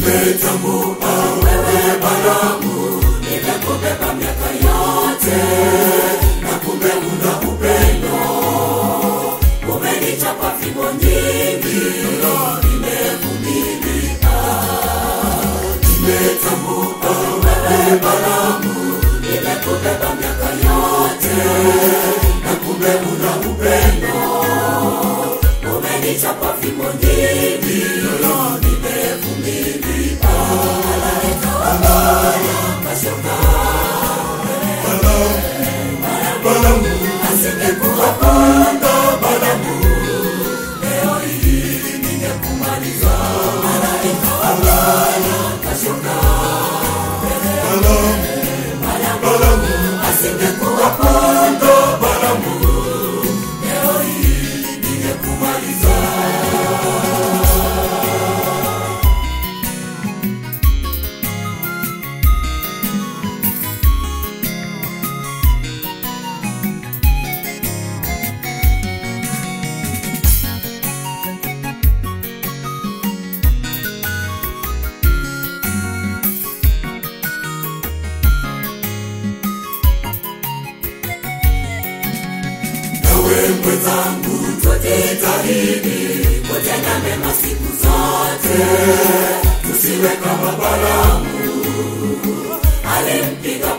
nimetambua wewe Balamu, nimekubeba miaka yote, na kumbe una upendo, umenichapa fimbo nyingi, nimevumilia. Nimetambua wewe Balamu, nimekubeba miaka yote, na kumbe una upendo, umenichapa fimbo nyingi, nimevumilia. Asingekuwapanda Balamu, leo hii ningekumaliza. Malaika wa Bwana kashuka. Balamu, asingekuwapanda Balamu, leo hii ningekumaliza. nawe mwenzangu, tujitahidi kutenda mema siku zote, tusiwe kama Balamu alimpiga